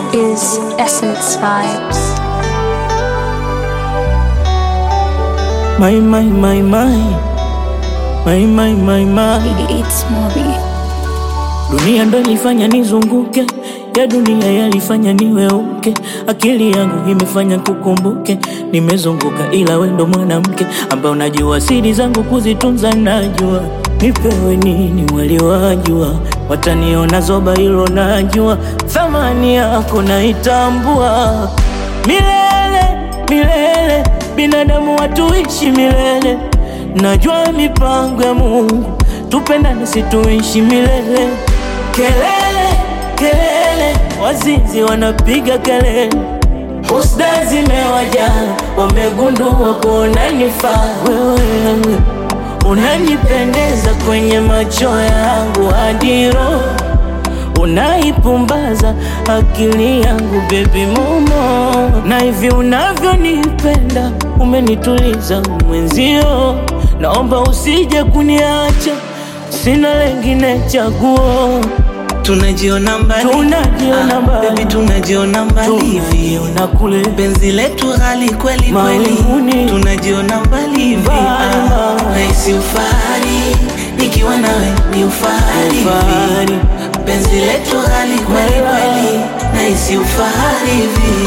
is Essence Vibes. My, my, my, my. My, my, my, my. It's Mobi. Dunia ndo ilifanya nizunguke, ya dunia yalifanya niweuke, akili yangu imefanya kukumbuke, nimezunguka ila we ndo mwanamke ambaye unajua siri zangu kuzitunza, najua nipewe nini waliwajua, wataniona zoba, hilo najua, thamani yako naitambua, milele milele, binadamu watuishi milele, najua mipango ya Mungu, tupendane situishi milele kelele kelele, wazinzi wanapiga kelele, husda zimewajaa, wamegundua kuwa unanifaa wewe, unanipendeza kwenye macho yangu hadi roho unaipumbaza akili yangu bebi momo, na hivi unavyonipenda umenituliza mwenzio, naomba usije kuniacha, sina lengine chaguo Tunajiona mbali, Tunajiona Ah, mbali. baby, tunajiona mbali hivi, tunajiona kule penzi letu ghali kweli kweli, Mawinguni. tunajiona mbali hivi, Mbali, Ah, mbali. nahisi ufahari nikiwa nawe ni ufahari hivi, Ufahari. penzi letu ghali kweli Mbali. kweli, nahisi ufahari hivi.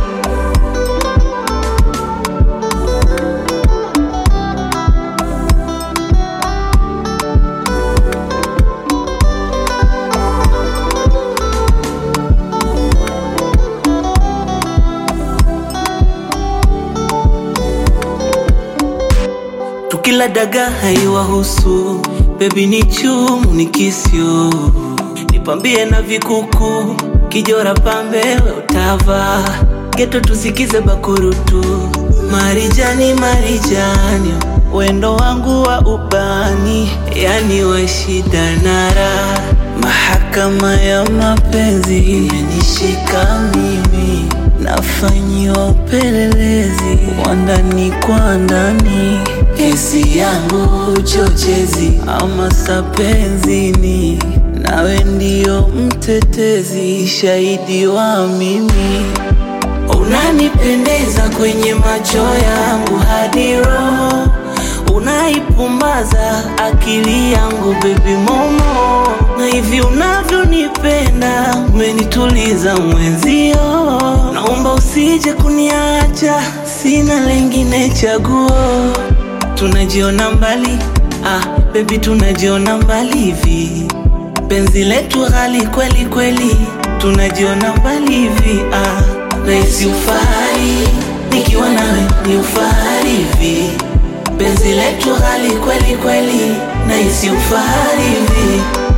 Tukila daga haiwahusu, bebi ni chumu ni kisyo, nipambie na vikuku, kijora pambe we utava, geto tusikize bakurutu, marijani marijani, wendo wangu wa ubani, yani wa shida na raha, mahakama ya mapenzi imenishika mimi nafanyiwa upelelezi wa ndani kwa ndani, kesi yangu uchochezi ama sapenzini, nawe ndio mtetezi, shahidi wa mimi Unanipendeza kwenye macho yangu hadi roho, unaipumbaza akili yangu baby momo, na hivi unavyonipenda umenituliza mwenzio, naomba usije kuniacha, sina lengine chaguo. Tunajiona mbali, ah baby, tunajiona mbali hivi, penzi letu ghali kweli kweli, tunajiona mbali hivi ah, nahisi ufahari nikiwa nawe ni ufahari hivi, penzi letu ghali kweli kweli, nahisi ufahari hivi